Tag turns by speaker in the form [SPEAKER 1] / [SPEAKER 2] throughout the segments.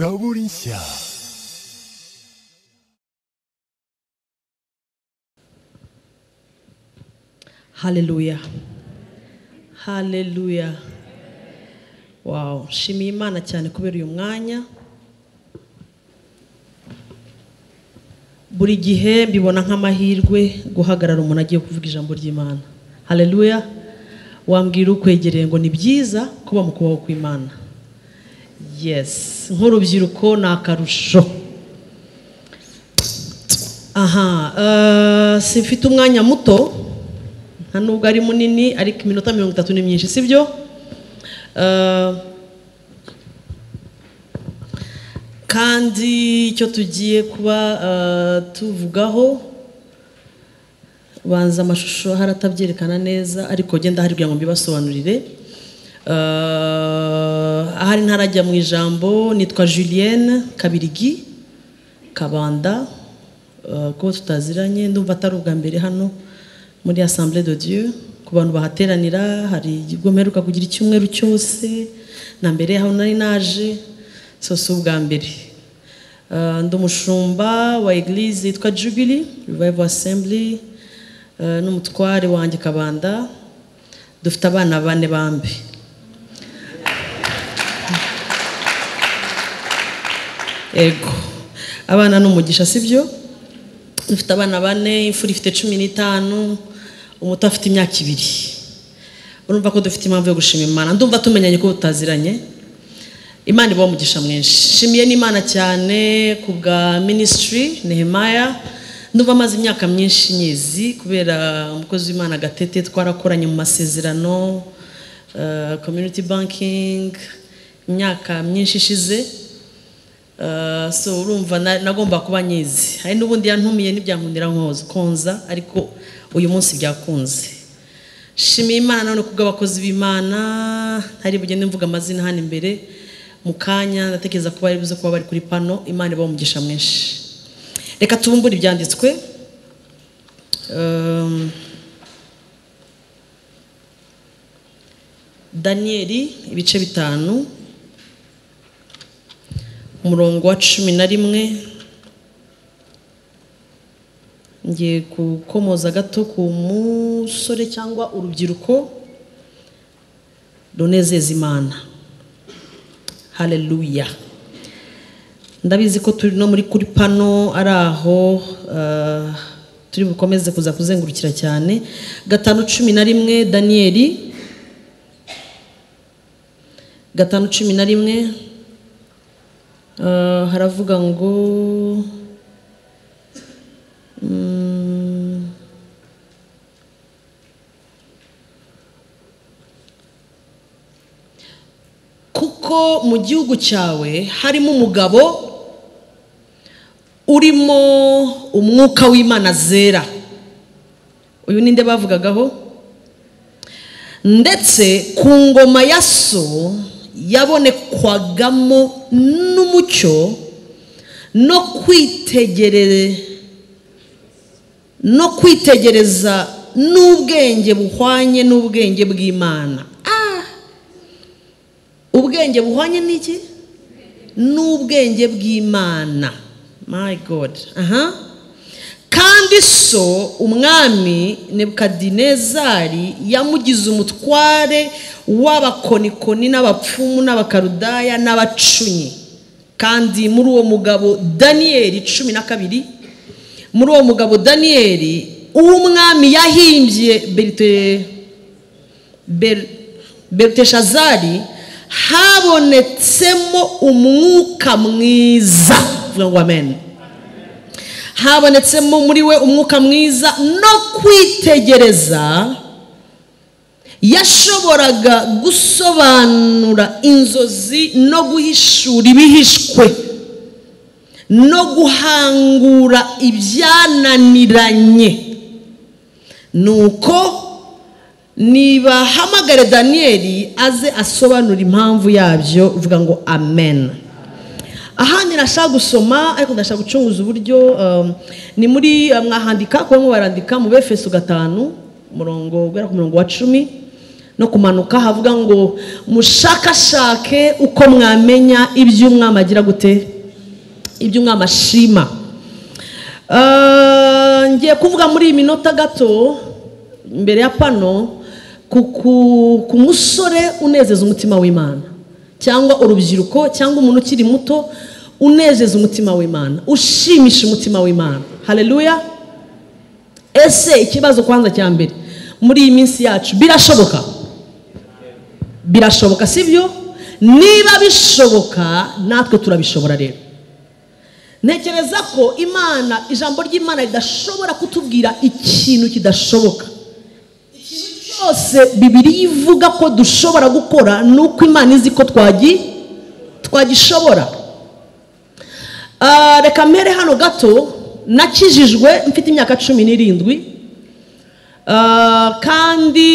[SPEAKER 1] Zaborinsia.
[SPEAKER 2] Hallelujah. Hallelujah. Wow, nshimiye Imana cyane kubera uyu mwanya. Buri gihe mbibona nk'amahirwe guhagarara umuntu agiye kuvuga ijambo ry'Imana. Hallelujah. Wambwira ukwegereye ngo ni byiza kuba mu kubaho kw'Imana. Yes, nk'urubyiruko ni akarusho. Aha, eh, simfite umwanya muto, nta nubwo ari munini ariko iminota mirongo itatu ni myinshi sibyo kandi icyo tugiye kuba eh, tuvugaho banza amashusho haratabyerekana neza ariko genda hari kugira ngo mbibasobanurire Eh, ahari ntarajya mu ijambo nitwa julienne kabirigi kabanda eh, ko tutaziranye ndumva atari ubwa mbere hano muri assemblée de dieu ku bantu bahateranira hari igigo mperuka kugira icyumweru cyose na mbere aho nari naje so si ubwa mbere Eh, ndi umushumba wa eglise yitwa jubilee revival assembly eh, n'umutware wanjye kabanda dufite abana bane bambi ego abana ni umugisha sibyo dufite abana bane imfura ifite cumi n'itanu umuto afite imyaka ibiri urumva ko dufite impamvu yo gushima imana ndumva tumenyanye ko tutaziranye imana ibaho umugisha mwinshi nshimiye n'imana cyane ku bwa minisitiri nehemaya ndumva amaze imyaka myinshi nyizi kubera umukozi w'imana gatete twarakoranye mu masezerano eh, community banking imyaka myinshi ishize Uh, so urumva na- nagomba kuba nyizi hari n'ubundi yantumiye n'ibyankundira nkoze konza ariko uyu munsi byakunze shimiye imana none kubw'abakozi b'imana hari bugende mvuga amazina hano imbere mu kanya ndatekereza ko bari buze kuba bari kuri pano imana ibaha umugisha mwinshi reka tubumbure ibyanditswe Um, daniyeli ibice bitanu umurongo wa cumi na rimwe ngiye gukomoza gato ku musore cyangwa urubyiruko runezeza imana haleluya ndabizi ko turi no muri kuri pano ari aho eh, turi bukomeze kuza kuzengurukira cyane gatanu cumi na rimwe daniyeli gatanu cumi na rimwe Uh, haravuga ngo mm, kuko mu gihugu cyawe harimo umugabo urimo umwuka w'imana zera uyu ni nde bavugagaho ndetse ku ngoma ya so yabonekwagamo n'umucyo no kwitegerere no kwitegereza n'ubwenge buhwanye n'ubwenge bw'imana Ah! ubwenge buhwanye n'iki n'ubwenge bw'imana my god aha kandi so umwami nebukadinezari yamugize umutware w'abakonikoni n'abapfumu n'abakarudaya n'abacunyi kandi muri uwo mugabo daniyeli cumi na kabiri muri uwo mugabo daniyeli uw'umwami yahimbye berite Ber- Beluteshazari habonetsemo umwuka mwiza vuga ngo amen habonetsemo muri we umwuka mwiza no kwitegereza yashoboraga gusobanura inzozi no guhishura ibihishwe no guhangura ibyananiranye nuko nibahamagare daniyeli aze asobanura impamvu yabyo uvuga ngo amen ahandi nashaka gusoma ariko ndashaka gucunguza uburyo um, ni muri uh, mwahandika kuba mwo barandika mu befeso gatanu umurongo guhera ku murongo wa cumi no no kumanuka havuga ngo mushakashake uko mwamenya ibyo umwami agira gute ibyo umwami ashima Ah, ngiye kuvuga muri iyi minota gato mbere ya pano ku- ku- ku musore unezeza umutima w'imana cyangwa urubyiruko cyangwa umuntu ukiri muto unezeza umutima w'imana ushimisha umutima w'imana haleluya ese ikibazo kwanza cya mbere muri iyi minsi yacu birashoboka birashoboka sibyo niba bishoboka natwe turabishobora rero ntekereza ko imana ijambo ry'imana ridashobora kutubwira ikintu kidashoboka ikintu cyose bibiri ivuga ko dushobora gukora ni uko imana izi ko twagi twagishobora Ah, reka mpere hano gato nakijijwe mfite imyaka cumi n'irindwi Ah, kandi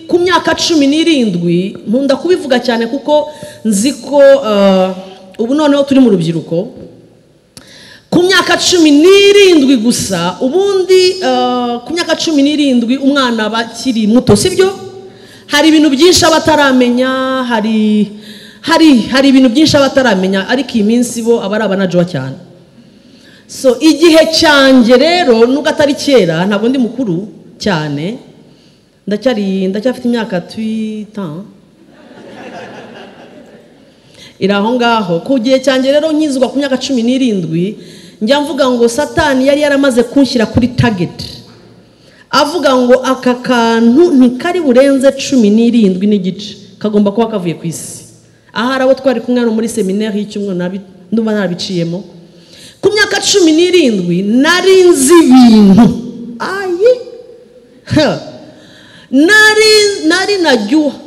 [SPEAKER 2] ku myaka cumi n'irindwi nkunda kubivuga cyane kuko nzi ko ah, ubu noneho turi mu rubyiruko ku myaka cumi n'irindwi gusa ubundi eh, ku myaka cumi n'irindwi umwana aba akiri muto sibyo hari ibintu byinshi aba ataramenya hari hari hari ibintu byinshi aba ataramenya ariko iyi minsi bo aba ari abanajuwa cyane so igihe cyanjye rero nubwo atari kera ntabwo ndi mukuru cyane ndacyari ndacyafite imyaka twitanu iri aho ngaho ku gihe cyanjye rero nkizwa ku myaka cumi n'irindwi njya mvuga ngo satani yari yaramaze kunshyira kuri tageti avuga ngo aka kantu ntikari burenze cumi n'irindwi n'igice kagomba kuba kavuye ku isi ahari abo twari kumwe hano muri seminari y'icyumweru nabi- ndumva narabiciyemo ku myaka cumi n'irindwi nari nzi ibintu ayi Ha. nari nari najyuha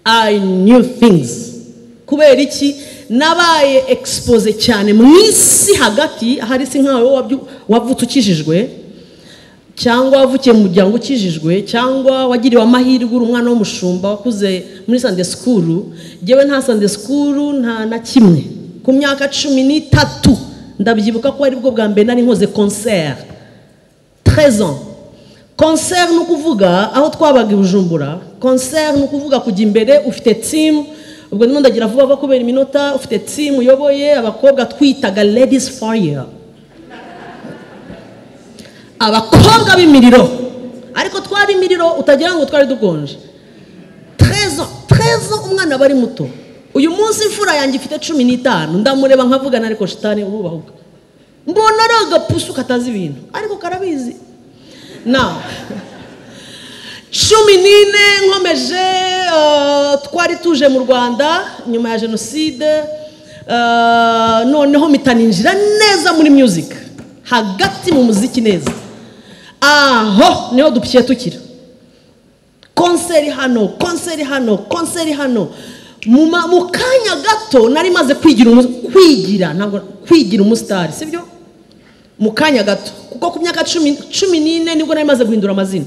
[SPEAKER 2] I knew things kubera iki nabaye expose cyane mu isi hagati ahari si nkawe wabyu- wavutse ukijijwe cyangwa wavukiye mu muryango ukijijwe cyangwa wagiriwe amahirwe uri umwana w'umushumba wakuze muri sande sikuru ngewe nta sande sikuru nta na kimwe ku myaka cumi n'itatu ndabyibuka ko ari bwo bwa mbere nari nkoze konseri 13 ans concert ni ukuvuga aho twabaga i bujumbura concert ni ukuvuga kujya imbere ufite timu ubwo ndimo ndagira vuba vuba kubera iminota ufite timu uyoboye abakobwa twitaga ladies fire abakobwa b'imiriro ariko twari imiriro utagira ngo twari dukonje terezo terezo umwana aba ari muto uyu munsi imfura yanjye ifite cumi n'itanu ndamureba nkavugana ariko shitani urubahuka mbona ari agapusu katazi ibintu ariko karabizi na cumi n'ine nkomeje eh, twari tuje mu rwanda nyuma ya jenoside eh, noneho mpita ninjira neza muri music hagati mu muziki neza aho niho dupfiye tukira konseri hano konseri hano konseri hano mu ma- mu kanya gato nari maze kwigira umu- kwigira ntabwo kwigira umusitari sibyo mu kanya gato kuko ku myaka cumi cumi n'ine nibwo nari maze guhindura amazina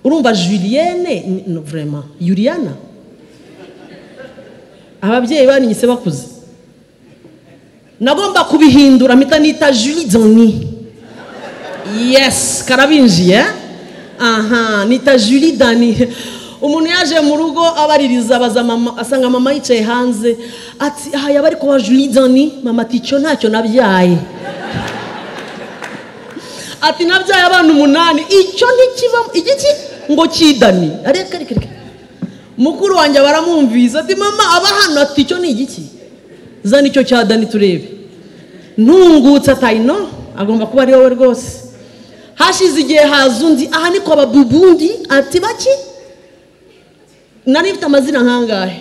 [SPEAKER 2] urumva julienne ni- no, vraiment yuriana ababyeyi baninyise bakuze nagomba kubihindura mpita nita julie doni yes karabinjiye aha nita julie dani umuntu yaje mu rugo abaririza abaza mama asanga mama yicaye hanze ati aha yaba ari kuba julie dani mama ati icyo ntacyo nabyaye ati nabyaye abana umunani icyo ntikibamo igiki ngo kidani areka reka reka mukuru wanjye baramwumvise ati mama aba hano ati icyo ni igiki zana icyo cya dani turebe ntungutse atayino agomba kuba ari wowe rwose hashize igihe haza undi aha ni kwa babubundi ati baki nari mfite amazina nkangahe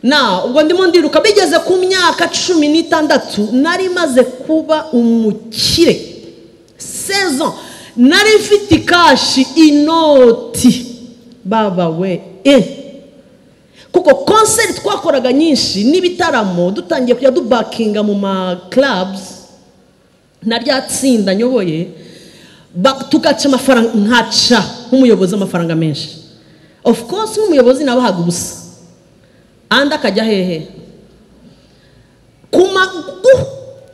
[SPEAKER 2] na ubwo ndimo ndiruka bigeze ku myaka cumi n'itandatu nari maze kuba umukire sezon nari mfite ikashi inoti baba we e kuko konseri twakoraga nyinshi n'ibitaramo dutangiye kujya dubakinga mu ma clubs na rya tsinda nyoboye ba- tugaca amafaranga nkaca nk'umuyobozi amafaranga menshi of course nk'umuyobozi nabahaga ubusa andi akajya hehe kuma gu-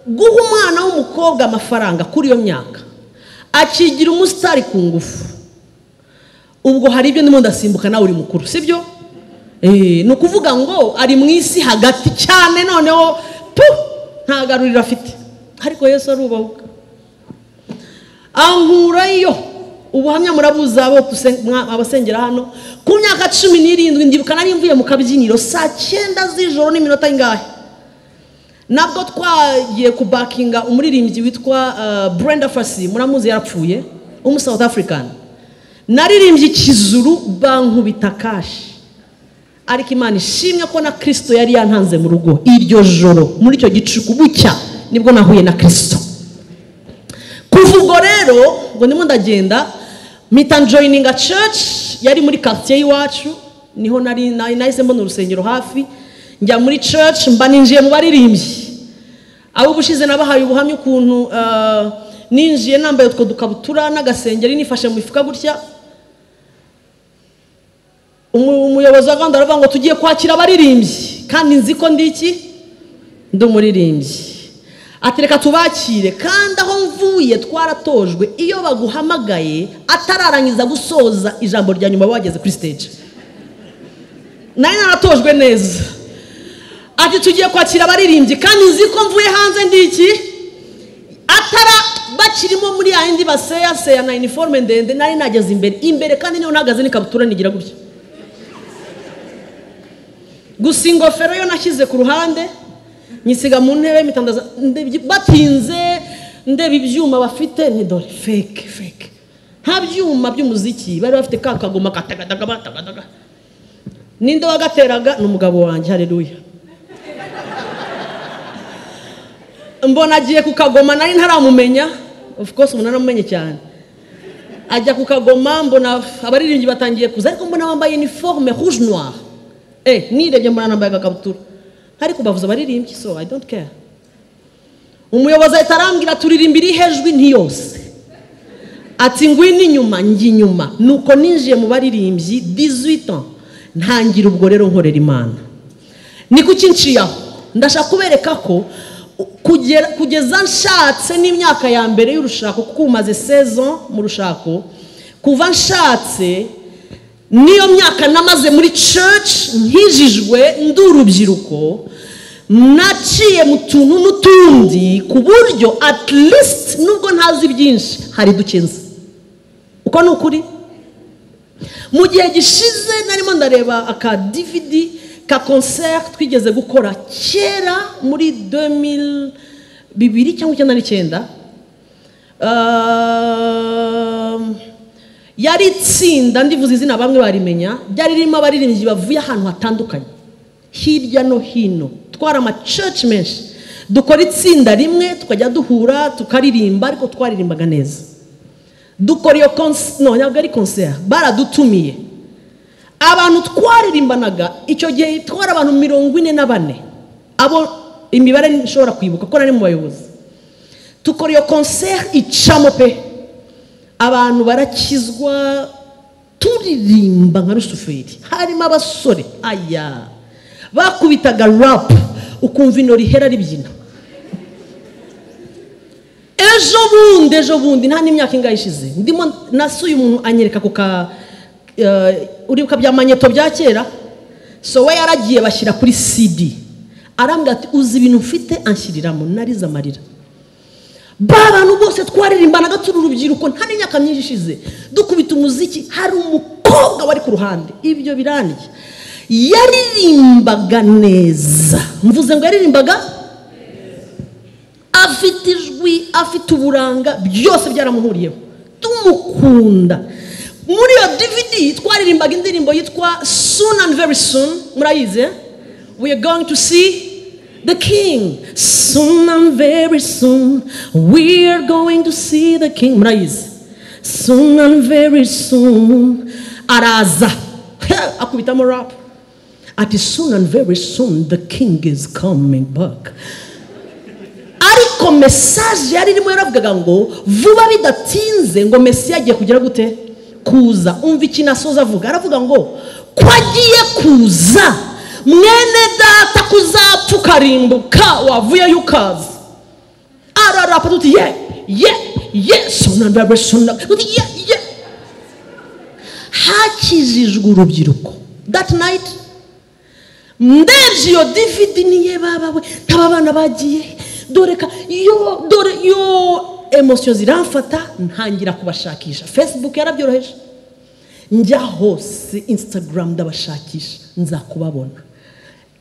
[SPEAKER 2] guha umwana w'umukobwa amafaranga kuri iyo myaka akigira umusitari ku ngufu ubwo hari ibyo ndimo ndasimbuka nawe uri mukuru sibyo ni ukuvuga ngo ari mu isi hagati cyane noneho tu ntagaruriro afite ariko yesu arubahuka ankurayo ubuhamya murabuza abasengera hano ku myaka cumi n'irindwi ndibuka nari mvuye mu kabyiniro saa cyenda z'ijoro n'iminota ingahe nabwo twagiye kubakinga umuririmbyi witwa brenda fasi muramuzi yarapfuye w'umu south african naririmbye ikizuru bankubita kashi ariko imana ishimye ko na kirisito yari yantanze mu rugo iryo joro muri icyo gicuku bucya nibwo nahuye na kirisito kuva ubwo rero ngo ndimo ndagenda mpita njoyininga ceci yari muri karitsiye y'iwacu niho nari nahise mbona urusengero hafi njya muri ceci mba ninjiye mu baririmbyi abo ubushize nabahaye ubuhamya ukuntu ninjiye nambaye utwo dukabutura n'agasengeri nifashe mu mifuka gutya umuyobozi wa gahunda aravuga ngo tugiye kwakira abaririmbyi kandi nzi ko ndi iki ndi umuririmbyi atereka tubakire kandi aho mvuye twaratojwe iyo baguhamagaye atararangiza gusoza ijambo rya nyuma bageze kuri stage nayo naratojwe neza ati tugiye kwakira abaririmbyi kandi nzi ko mvuye hanze ndi iki atara bakirimo muri ya yindi baseyaseya na iniforume ndende nari nageze imbere imbere kandi niyo ntagaze n'ikabutura nigira gutya gusa ingofero yo nashyize ku ruhande nyisiga mu ntebe mitandaza batinze ndeba ibyuma bafite ni dore feke feke nta byuma by'umuziki bari bafite ka kagoma katagadaga batagadaga ninde wagateraga ni umugabo wanjye hareruya mbona agiye ku kagoma nari ntaramumenya of course umuntu aramumenye cyane ajya ku kagoma mbona abaririmbyi batangiye kuza ariko mbona wambaye iniforume rouge noir eee nirebye mbona nambaye agakabutura ariko bavuze abaririmbyi so i don't care umuyobozi ahita arambwira turirimba iri hejwi ntiyose ati ngwino inyuma njya inyuma nuko ninjiye mu baririmbyi dizwita ntangira ubwo rero nkorera imana ni kuki nshiyaho ndashaka kubereka ko kugeza nshatse n'imyaka ya mbere y'urushako kuko umaze sezo mu rushako kuva nshatse niyo myaka namaze muri church nkijijwe ndi urubyiruko naciye mu tuntu n'utundi ku buryo at least nubwo ntazi byinshi hari dukenze uko ni ukuri mu gihe gishize narimo ndareba aka dvd ka concert twigeze gukora kera muri bibiri cyangwa icyenda n'icyenda yari itsinda ndivuze izina bamwe barimenya ryari ririmo abaririmbyi bavuye ahantu hatandukanye hirya no hino twari amacurci menshi dukora itsinda rimwe tukajya duhura tukaririmba ariko twaririmbaga neza dukora iyo konsi no ntabwo ari konseri baradutumiye abantu twaririmbanaga icyo gihe twari abantu mirongo ine na bane abo imibare nshobora kwibuka ko nari mu bayobozi dukora iyo konseri icamo pe abantu barakizwa turirimba nka rusuferi harimo abasore aya bakubitaga rapu ukumva ino rihera ribyina ejo bundi ejo bundi nta n'imyaka ingahe ishize ndimo nasuye umuntu anyereka ku ka uribuka bya manyeto bya kera so we yaragiye bashyira kuri sidi arambwira ati uzi ibintu ufite anshyiriramo narize amarira ba bantu bose twaririmbanaga turi urubyiruko nta n'imyaka myinshi ishize dukubita umuziki hari umukobwa wari ku ruhande ibyo birangiye yaririmbaga neza mvuze ngo yaririmbaga afite ijwi afite uburanga byose byaramuhuriyeho tumukunda muri iyo dvd twaririmbaga indirimbo yitwa soon and very soon murayize we are going to see the king soon and very soon we are going to see the king murayizi soon and very soon araza akubitamo rap ati soon and very soon the king is coming back ariko mesaje yari irimo yaravugaga ngo vuba bidatinze ngo mesi yagiye kugera gute kuza umva ikintu asoza avuga aravuga ngo ko agiye kuza mwene data kuzapfa ukarimbuka wavuyeyo ukaza ararapa tuti ye ye ye sona ndabesona tuti ye ye hakijijwe urubyiruko dati nayiti ndebye iyo dividi niye babawe ntaba abana bagiye dore ka yo dore yo emosiyo ziramfata ntangira kubashakisha fesibuku yarabyoroheje njya hose insitagaramu ndabashakisha nzakubabona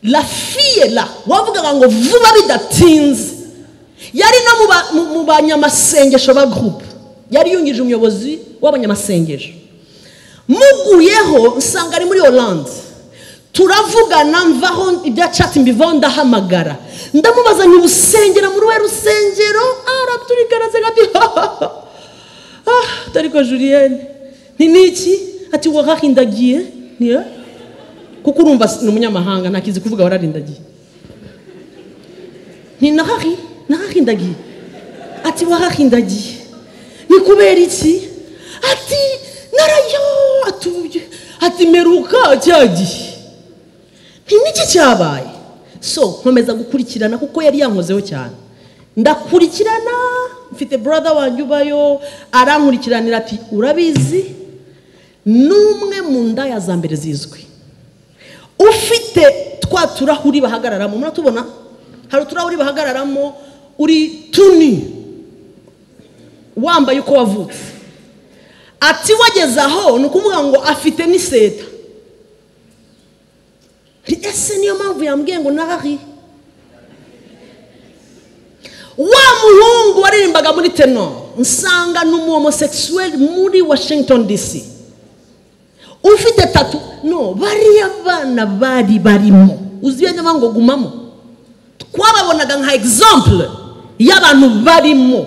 [SPEAKER 2] la fiyera wavugaga ngo vuba bidatinze yari no mu banyamasengesho ba gurupe yari yungije umuyobozi w'abanyamasengesho muguyeho usanga ari muri oranje turavugana mvaho ibyacatsi mbivaho ndahamagara ndamubaza ntibusengera muri we rusengero araturigaraze ah dore ko juliyene ni niki ati wahahindagiye niyo kuko urumva ni umunyamahanga ntakizi kuvuga wararindagiye ni nahari nahahindagiye ati wahahindagiye ni kubera iki ati narayo atuye ati meruka cya gihe nti niki cyabaye so nkomeza gukurikirana kuko yari yankozeho cyane ndakurikirana mfite brother wanjye ubayo arankurikiranira ati urabizi n'umwe mu ndaya za mbere zizwi ufite twa turahuri bahagararamo muratubona hari uturahuri bahagararamo uri tuni wambaye uko wavutse ati wageze aho ni ukuvuga ngo afite n'iseta ese niyo mpamvu yambwiye ngo nahari wa muhungu waririmbaga muri teno nsanga ni umuhomosekisuweri muri washington dc ufite tatu no bariya bana bari barimo uzi iyo nyuma ngo gumamo twababonaga nka egizampure y'abantu barimo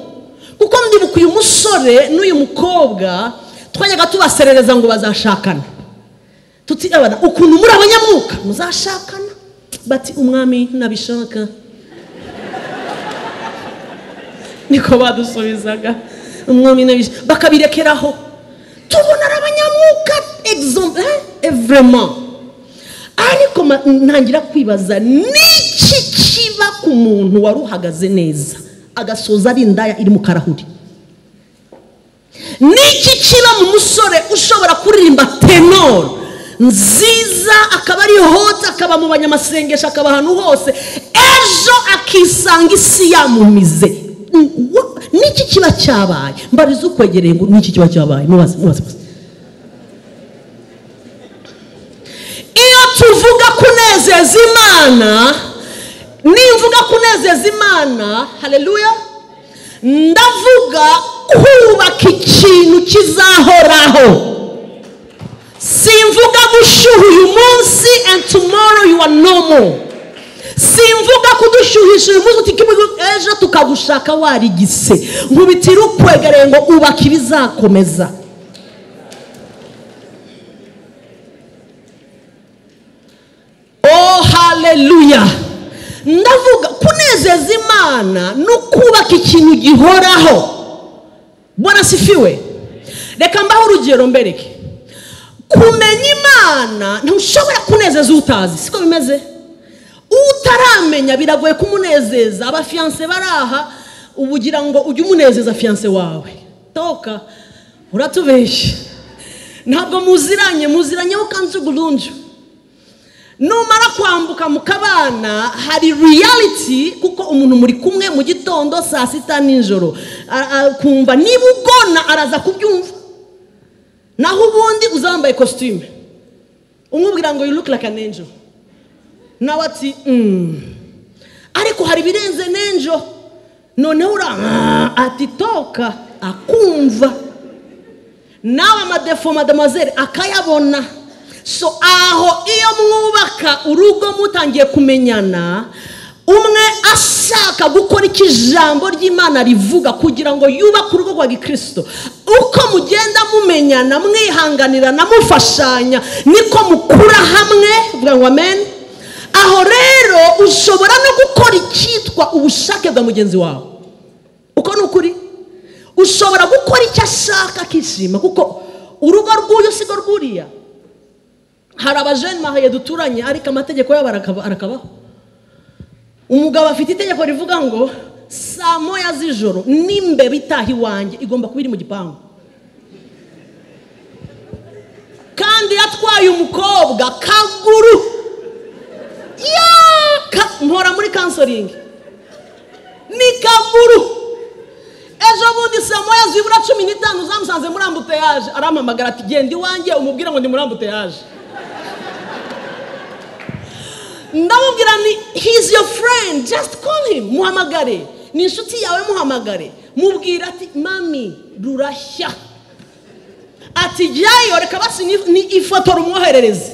[SPEAKER 2] kuko ndibuka uyu musore n'uyu mukobwa twajyaga tubaserereza ngo bazashakana tutirabana ukuntu muri abanyamwuka muzashakana bati umwami nabishaka niko badusubizaga umwami nabishaka bakabirekeraho tubona ari abanyamwuka egizombe evrema ariko ntangira kwibaza n'iki kiba ku muntu wari uhagaze neza agasoza ari indaya iri mu karahuri n'iki kiba mu musore ushobora kuririmba tenoro nziza akaba ari hoti akaba mu banyamasengesho akaba ahantu hose ejo akisanga isi yamumize n'iki kiba cyabaye mbariza ukwegereye ngo n'iki kiba cyabaye mubaze mubaze iyo tuvuga kunezeza imana nimvuga kunezeza imana hareruya ndavuga kubaka ikintu kizahoraho simvuga gushyuha uyu munsi and tomorrow you are normal simvuga kudushyuhisha uyu munsi uti ejo tukagushaka warigise nkubitire ukwegereye ngo ubake ibizakomeza oh haleluya ndavuga kunezeza imana no kubaka ikintu gihoraho barasifiwe reka mbaho urugero mbereke kumenya imana ntushobora kunezeza utazi siko bimeze utaramenya biragoye kumunezeza abafiyanse baraha ugira ngo ujye umunezeza fiyanse wawe toka uratubeshya ntabwo muziranye muziranye ukanze uburundu numara kwambuka mu kabana hari reality kuko umuntu muri kumwe mu gitondo saa sita nijoro kumva niba ugona araza kubyumva naho ubundi uza wambaye kositime umubwira ngo yuruke like an angel nawe ati ariko hari ibirenze n'ejo noneho ati toka akumva nawe amadefo madamazere akayabona so aho iyo mwubaka urugo mutangiye kumenyana umwe ashaka gukora icyo ijambo ry'imana rivuga kugira ngo yubake urugo rwa gikirisito uko mugenda mumenyana mwihanganirana mufashanya niko mukura hamwe vuga ngo ameni aho rero ushobora no gukora icyitwa ubushake bwa mugenzi wawe uko ni ukuri ushobora gukora icyo ashaka akishima kuko urugo rw'uyu sigo rw'uriya hari abajene mahaye duturanye ariko amategeko yabo arakabaho umugabo afite itegeko rivuga ngo saa moya z'ijoro n'imbeba itaha iwanjye igomba kuba iri mu gipangu wabaye umukobwa kaguru Yaa! Ka- mpora muri kansoringi ni kaguru ejo bundi saa moya zibura cumi n'itanu zamusanze muri ambuteyaje arampamagara ati genda iwanjye umubwire ngo ndi muri ambuteyaje ndamubwira ni he's your friend just call him muhamagare ni inshuti yawe muhamagare mubwira ati mami rurashya ati jyayo reka basi ni- ni ifoto rumwoherereze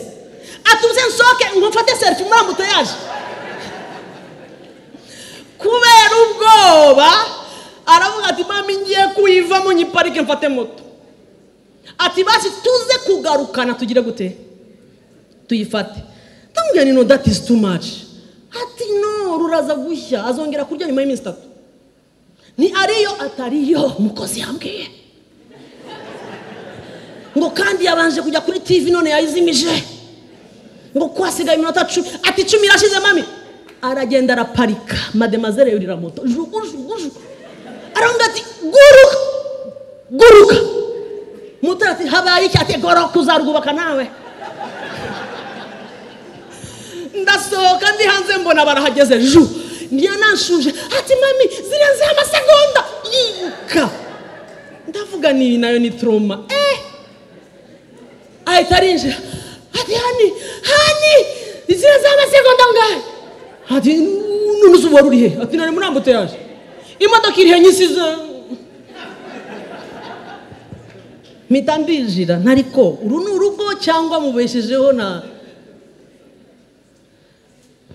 [SPEAKER 2] ati uze nsohoke nkufate serifi muri ambuteyaje kubera ubwoba aravuga ati mami ngiye kuyivamo nyiparike mfate moto ati basi tuze kugarukana tugire gute tuyifate ndamubwira ni no that is too much ati no ruraza gushya azongera kurya nyuma y'iminsi itatu ni ariyo atariyo umukozi yambwiye ngo kandi yabanje kujya kuri tv none yayizimije ngo ko hasigaye iminota cumi ati icumi irashize mami aragenda araparika mademazere yurira moto jugujugujugu aramubwira ati guruka guruka mutara ati habaye iki ati goroka uzarwubaka nawe ndasohoka ndi hanze mbona barahageze ju niyo nanshuje ati mami zirenzeho amasegonda yiruka ndavuga niyi nayo ni turoma eh ahita arinjira ati hani hani zirenzeho amasegonda ngahe ati none uzuba ruri he ati nari muri ambutiyaje imodoka iri he nyisize mpita ndinjira ntariko uru ni urugo cyangwa mubeshejeho na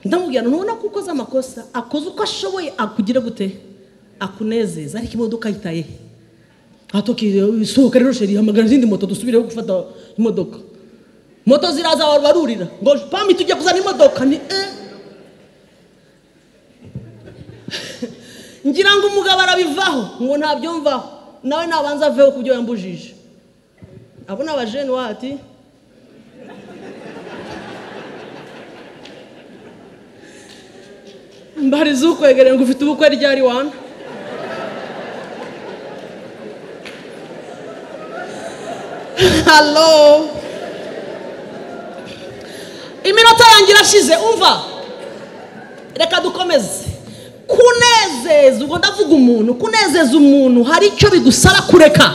[SPEAKER 2] ndamubwira ntubona ko ukoze amakosa akoze uko ashoboye akugire gute akunezeza ariko imodoka yitaye he atokisohoka rero sheri hamagara izindi moto dusubireho gufata imodoka moto ziraza abantu barurira ngo pami tujya kuzana imodoka ni eh ngira ngo umugabo arabivaho ngo ntabyumvaho nawe nabanza aveho ku byo yambujije abo ni abajene wati mbariza ukwegere ngo ufite ubukwe ryari wana halo iminota yanjye irashize umva reka dukomeze kunezeza ubwo ndavuga umuntu kunezeza umuntu hari icyo bigusaba kureka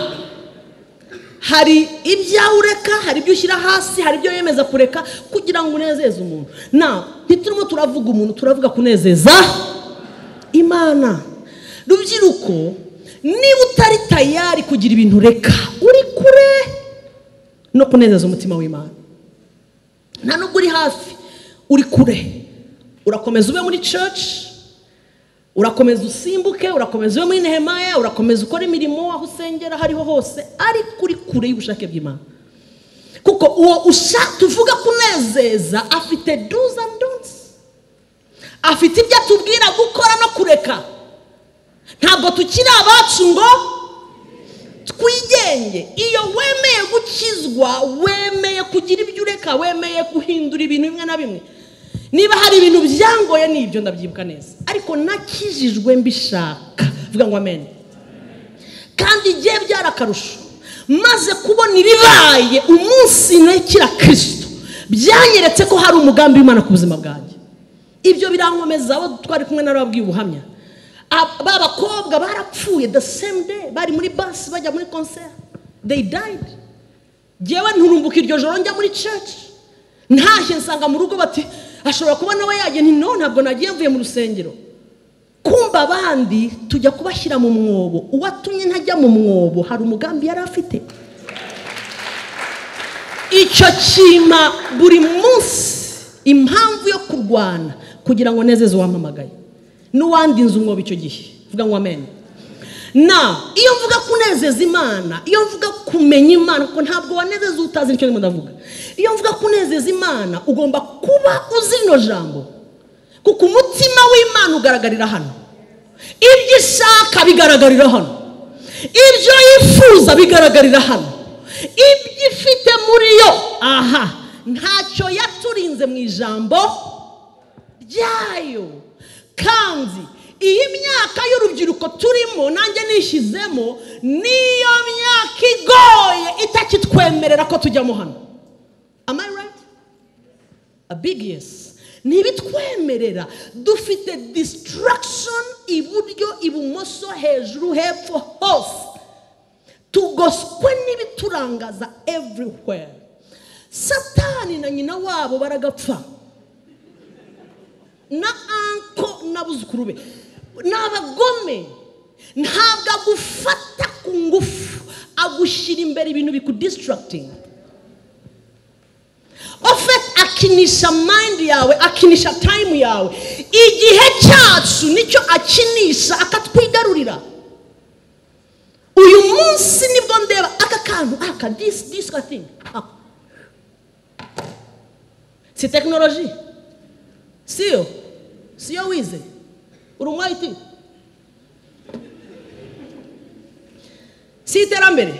[SPEAKER 2] hari ibyawe ureka hari ibyo ushyira hasi hari ibyo wiyemeza kureka kugira ngo unezeze umuntu na ntiturimo turavuga umuntu turavuga kunezeza imana rubyiruko niba utari tayari kugira ibintu ureka uri kure no kunezeza umutima w'imana nta nubwo uri hafi uri kure urakomeza ube muri church urakomeza usimbuke urakomeza ube muri nehemaya urakomeza ukora imirimo aho usengera aho ariho hose ariko uri kure y'ubushake bw'imana kuko uwo ushaka tuvuga kunezeza afite do's and don'ts afite ibyo atubwira gukora no kureka ntabwo tukiri abacu ngo twigenge iyo wemeye gukizwa wemeye kugira ibyo ureka wemeye guhindura ibintu bimwe na bimwe niba hari ibintu byangoye ni ibyo ndabyibuka neza ariko nakijijwe mbishaka vuga ngo amen kandi igihe byarakarusho maze kubona ibibaye umunsi ntakira kirisito byanyeretse ko hari umugambi w'imana ku buzima bwanjye ibyo birankomeza abo twari kumwe n'ababwiye ubuhamya Ab- ba bakobwa barapfuye the same day bari muri basi bajya muri konseri they died njyewe nturumbuka iryo joro njya muri church ntashye nsanga mu rugo bati ashobora kuba nawe yagiye nti no ntabwo nagiye mvuye mu rusengero kumva abandi tujya kubashyira mu mwobo uwatumye ntajya mu mwobo hari umugambi yari afite icyo kima buri munsi impamvu yo kurwana kugira ngo nezeze uwampamagaye n'uwandi nzu umwobo icyo gihe vuga ngo amen na iyo mvuga kunezeza imana iyo mvuga kumenya imana kuko ntabwo wanezeza utazi nicyo ndimo ndavuga iyo mvuga kunezeza imana ugomba kuba uzi rino jambo kuko umutima w'imana ugaragarira hano ibyo ishaka bigaragarira hano ibyo yifuza bigaragarira hano ibyo ifite muri yo aha ntacyo yaturinze mu ijambo byayo kandi iyi myaka y'urubyiruko turimo nanjye nishyizemo niyo myaka igoye itakitwemerera ko tujyamo hano am i right a big yes ntibitwemerera dufite distraction iburyo ibumoso hejuru hepfo hose tugoswe n'ibiturangaza everywhere satani na nyina wabo baragapfa na anko n'abuzukuru be ni abagome ntabwo agufata ku ngufu agushyira imbere ibintu bikudisitaragitinga ofeti akinisha mayindi yawe akinisha tayimu yawe igihe cyacu nicyo akinisha akatwigarurira uyu munsi nibwo ndeba aka kantu aka disi disi gatingi si tekinoloji siyo siyo wize uri umu ayiti si iterambere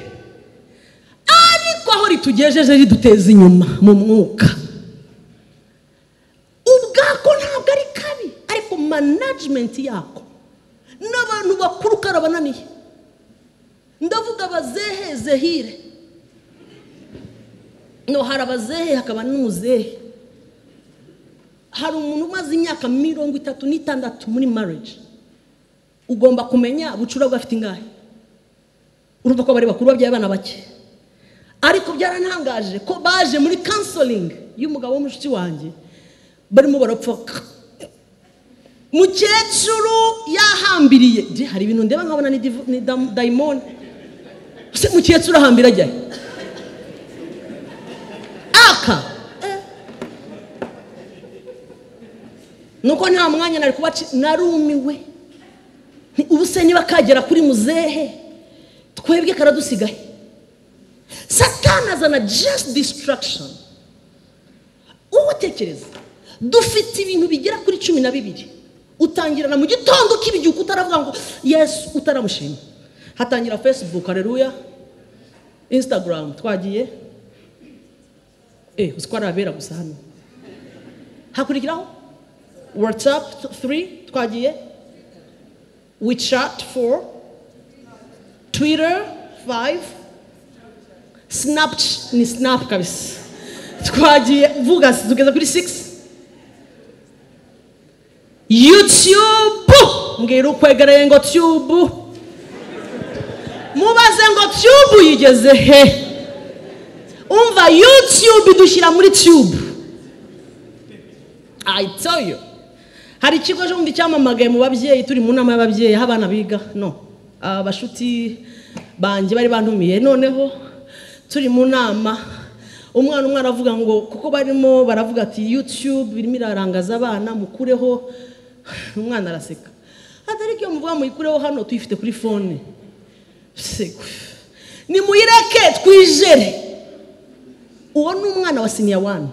[SPEAKER 2] ariko aho ritugejeje riduteza inyuma mu mwuka ubwako ntabwo ari kabi ariko manajimenti yako n'abantu bakuru karabananiye ndavuga abazehe zehire no hari abazehe hakaba n'umuzehe hari umuntu umaze imyaka mirongo itatu n'itandatu muri marriage ugomba kumenya bucura bwafite ingahe urumva ko bari bakuru babyaye abana bake ariko byarantangaje ko baje muri kansoringi y'umugabo w'umushuti wanjye barimo barapfuka mukecuru yahambiriye Je, hari ibintu ndeba nkabona ni divu- ni dam- dayimoni se mukecuru ahambira ajyahe aka nuko nta mwanya nari kuba ci- narumiwe Nti ubu se niba kagera kuri muzehe twebwe karadusigaye satani azana just distraction wowe utekereza dufite ibintu bigera kuri cumi na bibiri utangirana mu gitondo k'ibigihugu utaravuga ngo yesu utaramushima hatangira facebook hareruya instagram twagiye eh uzi ko ari abera gusa hano hakurikiraho watsapu 3 twagiye wichat 4 twitter 5 snapchat ni snap kabisa twagiye vuga tugeza kuri 6 youtube mbwira ukwegereye ngo tube mubaze ngo tube uyigeze he umva youtube idushyira muri tube I tell you hari ikigo ejo bundi cyamamagaye mu babyeyi turi mu nama y'ababyeyi aho abana biga no abashuti banjye bari bantumiye noneho turi mu nama umwana umwe aravuga ngo kuko barimo baravuga ati yutube birimo irarangaza abana mukureho umwana araseka atari ibyo muvuga muyikureho hano tuyifite kuri fone Seko. nimuyireke twijere uwo ni umwana wa siniya wani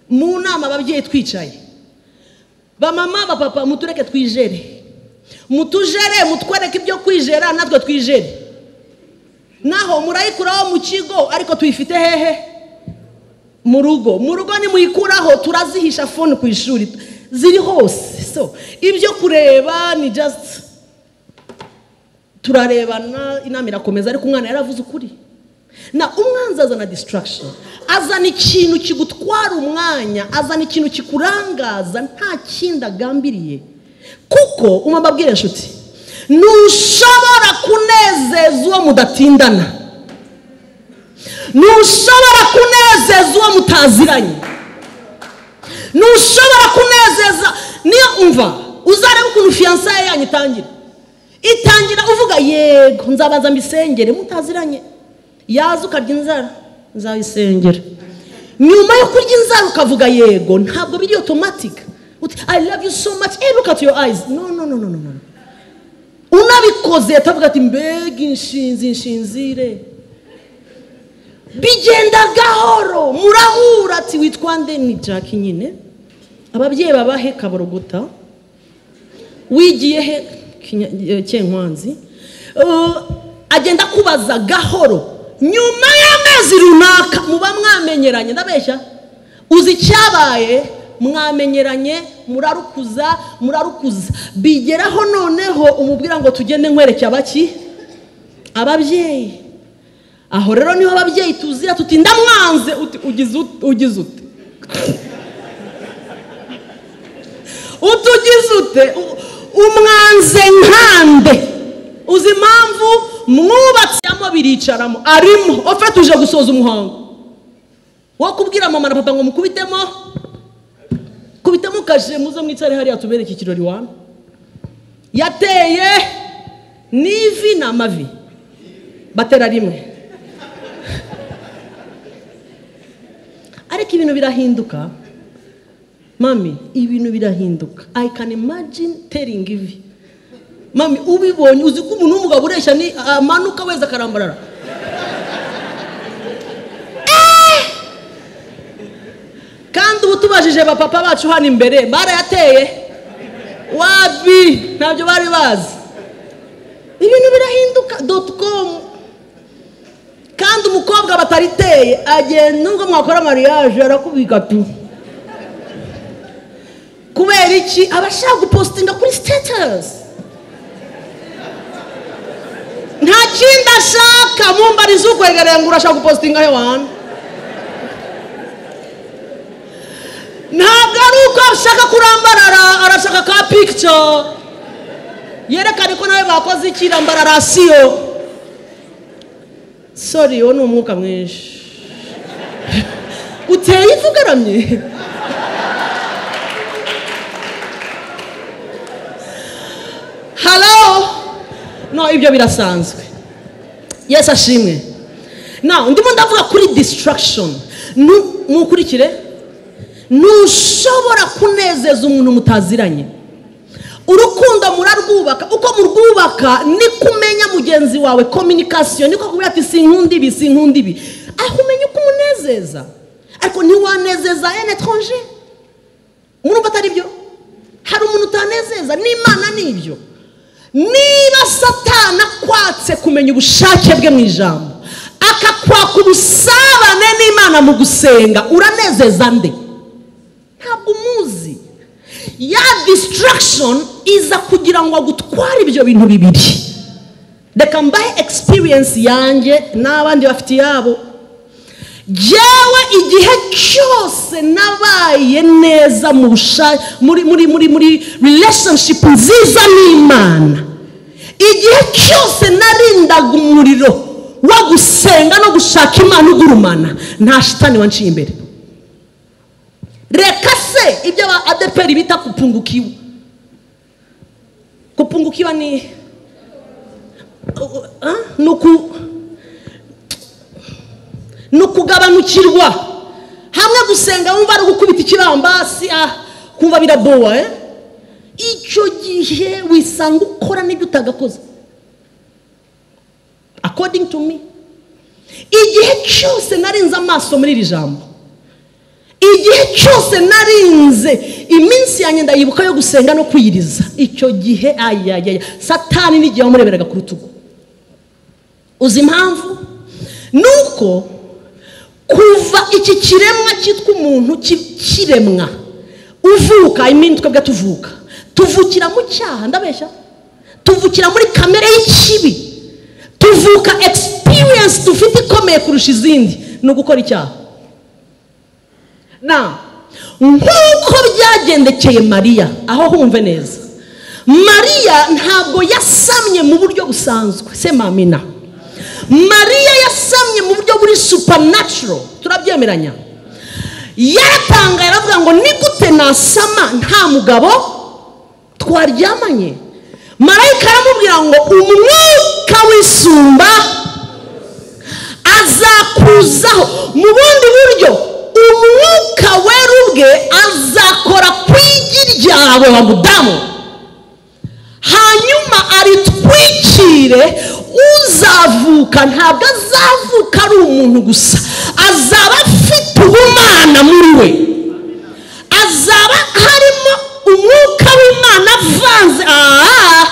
[SPEAKER 2] mu nama ababyeyi twicaye bamama bapapa mutureke twijere mutujere mutwereke ibyo kwijera natwe twijere naho murayikuraho mu kigo ariko tuyifite hehe mu rugo mu rugo nimuyikuraho turazihisha fone ku ishuri ziri hose so ibyo kureba ni just turarebana inama irakomeza ariko umwana yaravuze ukuri na umwanzi azana distraction azana ikintu kigutwara umwanya azana ikintu kikurangaza nta kindi agambiriye kuko umubabwire inshuti ntushobora kunezeza uwo mudatindana ntushobora kunezeza uwo mutaziranye ntushobora kunezeza niyo umva uzarebe ukuntu fiyansaye yanyu itangira itangira uvuga yego nzabanza mbisengere mutaziranye yaza ukarya inzara nzayisengera nyuma yo kurya inzara ukavuga yego ntabwo biri otomatika uti i love you so much hey, look at your eyes no no no no no no unabikoze atavuga ati mbega inshinzi nshinzire bigenda gahoro murahura ati witwa nde ni jack nyine ababyeyi babahe kaborogota wigiye he Kinya- eh, cyenkwanzi Eh, agenda akubaza gahoro nyuma y'amezi runaka muba mwamenyeranye ndabeshya uzi icyabaye mwamenyeranye murarukuza murarukuza bigeraho noneho umubwira ngo tugende nkwerekeye abaki ababyeyi aho rero niho ababyeyi tuzira tuti ndamwanze uti ugize ut- ugize ute utugize ute U- umwanze nkande uzi impamvu mwubatsemo biricaramo arimo ofe tuje gusoza umuhango wo kubwira mama na papa ngo mukubitemo kubitemo kashe muze mwicare hariya tubereke ikirori wame yateye n'ivi n'amavi batera rimwe ariko ibintu birahinduka mami ibintu birahinduka i can imagine telling ivi mami ubibonye uzi ko umuntu w'umugabo ureshya ni amanuka weza akarambarara Eh! kandi ubu tubajije bapapa bacu hano imbere barayateye wabi ntabyo bari bazi ibintu birahinduka doti komu kandi umukobwa batariteye agenda nubwo mwakora mariage arakubika tu kubera iki aba ashaka gupositinga kuri sitatasi nta kindi ashaka mumbariza ukwegereye ngo urashaka gupositinga he wantu ntabwo ari uko ashaka kurambarara arashaka ka pikica yerekane ko nawe bakoze ikirambararasiyo sori uwo ni umwuka mwinshi uteye ivu ugaramye halo no ibyo birasanzwe yesu ashimwe nawe ndimo ndavuga kuri distraction Nu- mukurikire ntushobora kunezeza umuntu mutaziranye urukundo murarwubaka uko murwubaka niko umenya mugenzi wawe kominikasiyo niko kubwira ati sinkunda ibi sinkunda ibi aho umenya uko umunezeza ariko ntiwanezeza ene etranje murumva atari byo hari umuntu utanezeza n'imana nibyo niba satana akwatse kumenya ubushake bwe mu ijambo akakwaka ubusabane n'imana mu gusenga uranezeza nde ntabwo umuzi ya distraction iza kugira ngo agutware ibyo bintu bibiri reka mbahe experience yanjye n'abandi bafite iyabo jyewe igihe cyose nabaye neza mu busha- muri muri muri muri relationship nziza n'imana igihe cyose narindaga umuriro wo gusenga no gushaka imana ugurumana nta shitani wanciye imbere reka se ibyo aba adeperi bita kupungukiwa kupungukiwa ni Ah, ni uku ni ukugabanukirwa hamwe gusenga wumva ari gukubita ikibambasi ah, kumva birabowa eh? icyo gihe wisanga ukora n'ibyo utagakoze according to me igihe cyose narinze amaso muri iri jambo igihe cyose narinze iminsi yanjye ndayibuka yo gusenga no kwiyiriza icyo gihe ayayaya satani n'igihe wamureberaga ku rutugu uzi impamvu ni uko kuva iki kiremwa cyitwa umuntu ki- kiremwa uvuka imini twebwe tuvuka tuvukira mu cyaha ndabeshya tuvukira muri kamere y'ikibi tuvuka experience dufite ikomeye kurusha izindi ni ugukora icyaha na nk'uko byagendekeye mariya aho humve neza mariya ntabwo yasamye mu buryo busanzwe se mamina mariya yasamye mu buryo buri supernatural turabyemeranya yaratangaye aravuga ngo ni gute nasama nta mugabo twaryamanye marayika aramubwira ngo umwuka wisumba azakuzaho mu bundi buryo umwuka wera ubwe azakora ku igi ryawe wa mudamu hanyuma aritwikire uzavuka ntabwo azavuka ari umuntu gusa azaba afite ubumana muri we azaba harimo umwuka w'imana avanze aha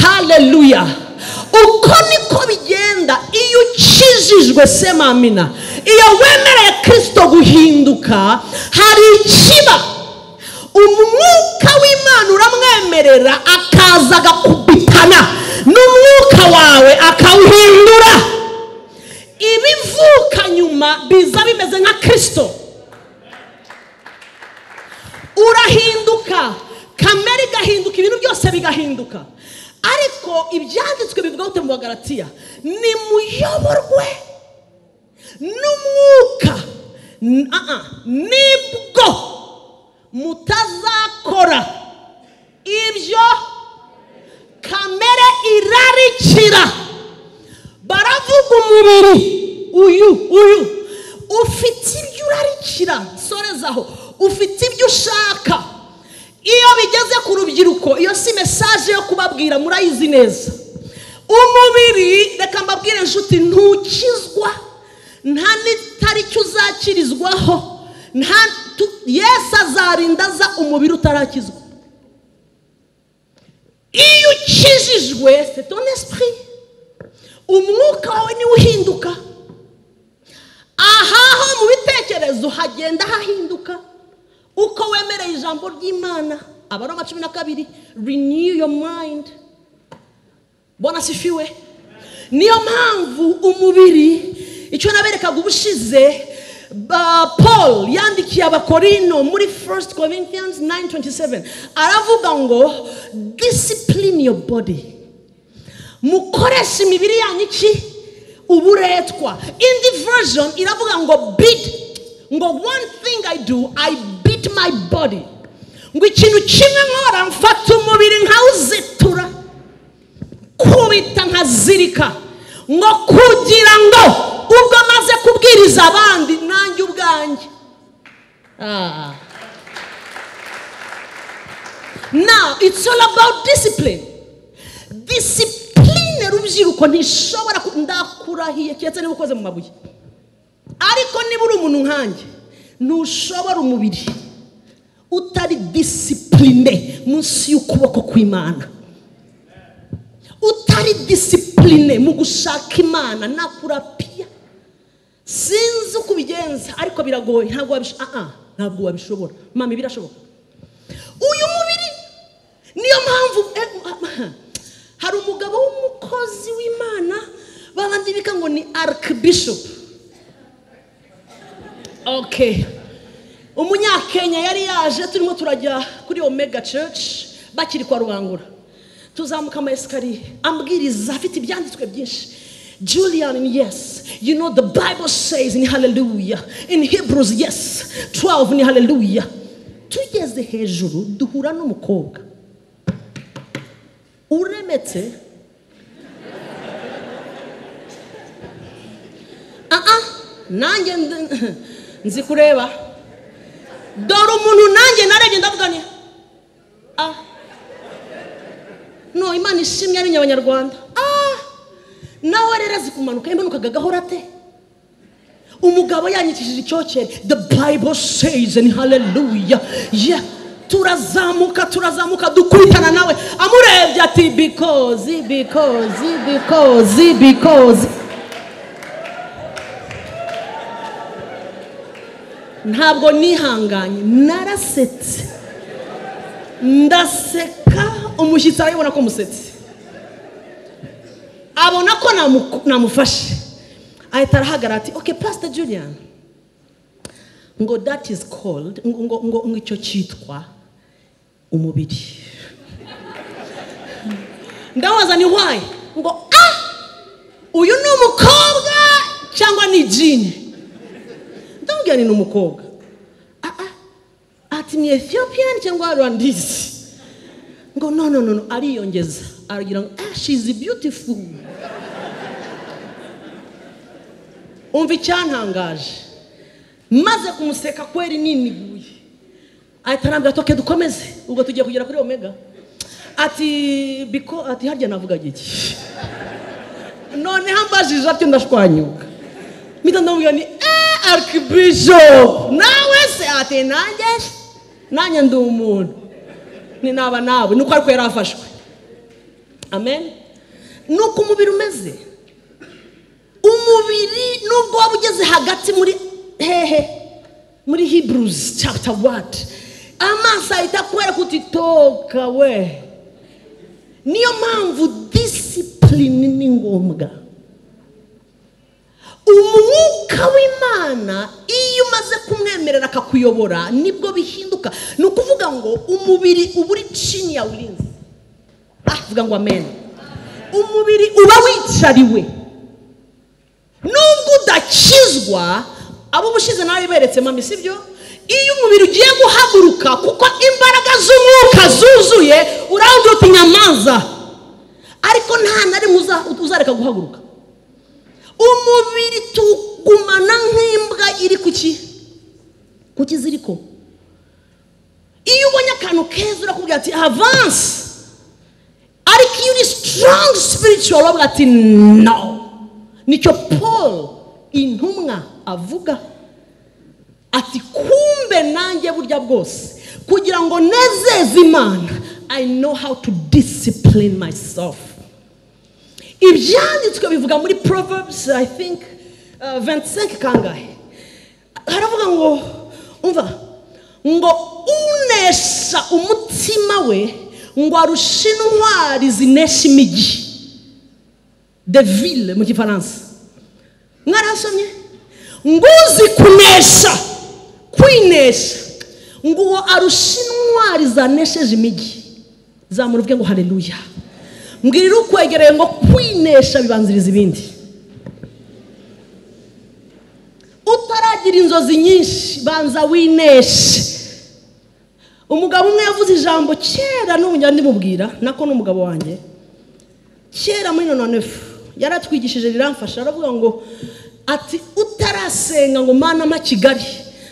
[SPEAKER 2] haleluya uko niko bigenda iyo ukijijwe se mamina iyo wemereye kirisito guhinduka hari ikiba umwuka w'imana uramwemerera akaza agakubitana n'umwuka wawe akawuhindura biza bimeze nka kirisito urahinduka kamere igahinduka ibintu byose bigahinduka ariko ibyanditswe bivuga gute mu bagaratiya nimuyoborwe n'umwuka N- ah, ah. nibwo mutazakora ibyo kamere irarikira baravuga umubiri uyu uyu ufite ibyo urarikira sorezaho ufite ibyo ushaka iyo bigeze ku rubyiruko iyo si mesaje yo kubabwira murayizi neza umubiri reka mbabwire inshuti ntukizwa nta n'itariki uzakirizwaho nta tu- yesu azarinda aza umubiri utarakizwa iyo ukijijwe c'est ton esprit umwuka wawe niwe uhinduka aha ho mu bitekerezo hagenda hahinduka uko wemereye ijambo ry'imana aba ari amacumi na kabiri renew your mind bona sifiwe niyo mpamvu umubiri icyo naberekaga ubushize ba- paul yandikiye abakorino muri 1 corinthians 9:27 aravuga ngo discipline your body mukoreshe imibiri yanyu iki uburetwa indi version iravuga ngo beat ngo one thing i do i beat my body ngo ikintu kimwe nkora mfata umubiri nkawuzitura kubita nkazirika ngo kugira ngo ubwo maze kubwiriza abandi nanjye ubwanjye Ah. now it's all about discipline discipline rubyiruko ntishobora ku- ndakurahiye keretse niba ukoze mu mabuye ariko niba uri umuntu nkanjye ntushobora umubiri utari disipurine munsi y'ukuboko kw'imana utari disipurine mu gushaka imana nakurapiya sinzi uko ubigenza ariko biragoye ntabwo wabisho- ah, ah, ntabwo wabishobora mama birashoboka uyu mubiri niyo mpamvu eh, hari umugabo w'umukozi w'imana babandi bika ngo ni arikibishopu okay umunyakenya yari yaje turimo turajya kuri omega church bakiri kwa rubangura tuzamuka ama esikariye ambwiriza afite ibyanditswe byinshi Julian, yes, you know the Bible says in hallelujah. In Hebrews, yes, 12 ni hallelujah. Tugeze hejuru duhura n'umukobwa uremetse ah ah nanjye ndi- nzi kureba dore umuntu nanjye narebye ndavuga ni ah no imana ishimwe ari nyabanyarwanda ah nawe rero azi kumanuka imanukaga gahora ate umugabo yanyikishije icyokere the bible says and hallelujah yeah turazamuka turazamuka dukubitana nawe amurebye ati because because because because ntabwo nihanganye narasetse ndaseka umushyitsi arabibona ko musetse abona ko namu- namufashe ahita arahagarara ati okay pastor julian ngo that is called ngo ngo- ngo ngo icyo cyitwa umubiri ndabaza ni why ngo ah uyu ni umukobwa cyangwa ni jini ndamubwira ni ni umukobwa ah ah ati ni ethiopian cyangwa rwandisi ngo no no no no ariyongeza aragira ngo ah she is beautiful umva icyantangaje maze kumuseka kweri niniguye ahita arambwira ati "Okay, dukomeze ubwo tugiye kugera kuri omega ati biko ati harya navuga giki noneho ambajije atyo ndashwanyuka mpita ndamubwira ni eh arikibishopu nawe se ati nanjye nanjye ndi umuntu ni naba nawe nuko ariko yari afashwe amen nuko umubiri umeze umubiri nubwo waba ugeze hagati muri hehe muri hebrews chapter word amaso ahita akwereka uti toka we niyo mpamvu disipurine ni ngombwa umwuka w'imana iyo umaze kumwemerera akakuyobora nibwo bihinduka ni ukuvuga ngo umubiri uba uri chini ya ulinzi ah vuga ngo amen umubiri uba wicariwe nubwo udakizwa abo ubushize nawe beretse mami sibyo iyo umubiri ugiye guhaguruka kuko imbaraga z'umwuka zuzuye urabwira uti nyamaza ariko nta na rimwe uza- uzareka guhaguruka umubiri tugumana nk'imbwa iri ku ki ku kiziriko iyo ubonye akantu keza urakubwira ati avansi ariko iyo uri sitarangi sipirituwa uravuga ati no nicyo paul intumwa avuga ati kumbe nanjye burya bwose kugira ngo nezeze imana i know how to discipline myself ibyanditswe bivuga muri proverbs i think uh, 25 kangahe haravuga ngo umva ngo unesha umutima we ngo arushe intwari zinesha imijyi de ville mu gifaransa mwarasomye nguzi kunesha kwinesha ngo uwo arusha intwari zanesheje imijyi zamura uvuge ngo hareruya mbwirira ukwegereye ngo kwinesha bibanziriza ibindi utaragira inzozi nyinshi banza wineshe umugabo umwe yavuze ijambo kera n'ubu njya ndimubwira nako n'umugabo wanjye kera muri nonefu yaratwigishije riramfasha aravuga ngo ati utarasenga ngo mana mpa kigali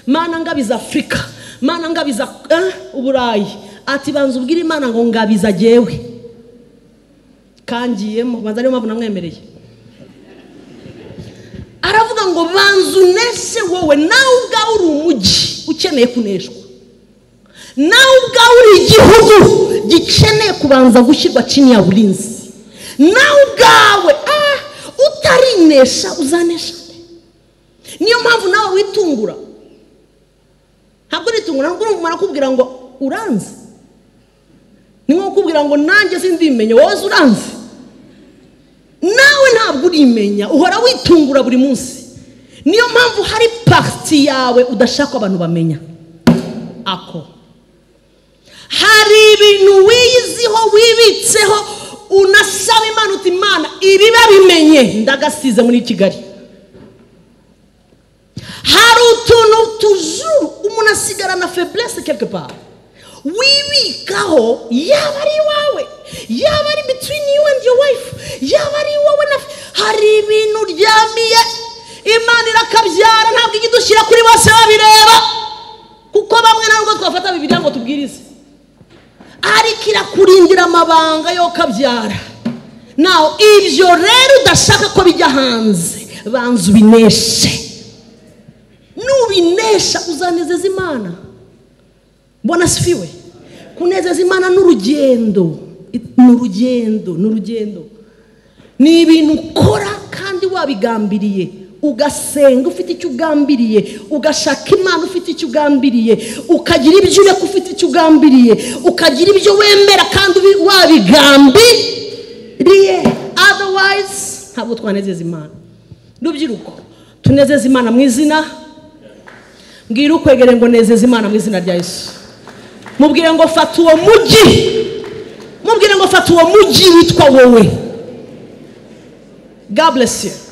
[SPEAKER 2] mana ngabiza afurika mana ngabiza eh, uburayi ati banza ubwire imana ngo ngabiza agewe kangiyemo banza ariyo mpamvu namwemereye aravuga ngo banza unese wowe nawe ubwawe uri umujyi ukeneye kuneshwa nawe ubwawe uri igihugu gikeneye kubanza gushyirwa chini ya burinzi nawe ubwawe ah, utarinesha uzanesha nde? niyo mpamvu nawe witungura ntabwo uritungura ntabwo urumva kubwira ngo uranze ni nko kukubwira ngo nanjye sindimenya wowe uranze nawe ntabwo urimenya uhora witungura buri munsi niyo mpamvu hari pariti yawe udashaka ko abantu bamenya ako hari ibintu wiyiziho wibitseho unasaba imana uti imana ibi babimenye ndagasize muri kigali hari utuntu tujuru umuntu asigarana feburese quelque part wibikaho yaba ari iwawe yaba ari between you and your wife yaba ari iwawe na hari ibintu uryamiye imana irakabyara ntabwo ijya idushyira kuri bose babireba kuko bamwe ntabwo twafata bibiriya ngo tubwirize ariko irakurindira amabanga yo kabyara nawe ibyo rero udashaka ko bijya hanze banza ubineshe nubinesha uzanezeza imana mbona sifiwe kunezeza imana ni urugendo ni urugendo ni urugendo ni ibintu ukora kandi wabigambiriye ugasenga ufite icyo ugambiriye ugashaka imana ufite icyo ugambiriye ukagira ibyo ureka ufite icyo ugambiriye ukagira ibyo wemera kandi ubi- wabigambiriye otherwise ntabwo twanezeza imana rubyiruko tunezeza imana mu izina mbwira ukwegereye ngo nezeze imana mu izina rya yesu mubwire ngo fata uwo mujyi mubwire ngo fata uwo mujyi witwa wowe god bless you